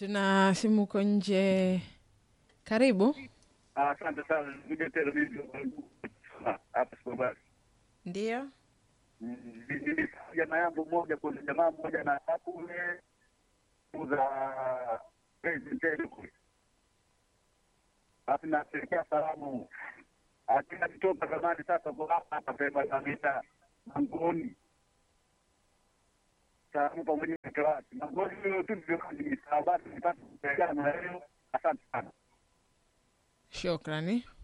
Tuna simu uko nje. Karibu. Asante sana, nikuja tena mimi hapa Sikobari. Ndio. Jamaa yangu mmoja, kuna jamaa mmoja na kule kuza tele kule, alafu napelekea salamu akina kitoka zamani, sasa kwa hapa hapa pema namita Mangoni, salamu pamoja na Kawati Mangoni, hiyo tu ndio kabisa. Basi nipate kupelekana na leo. Asante sana. Shukrani.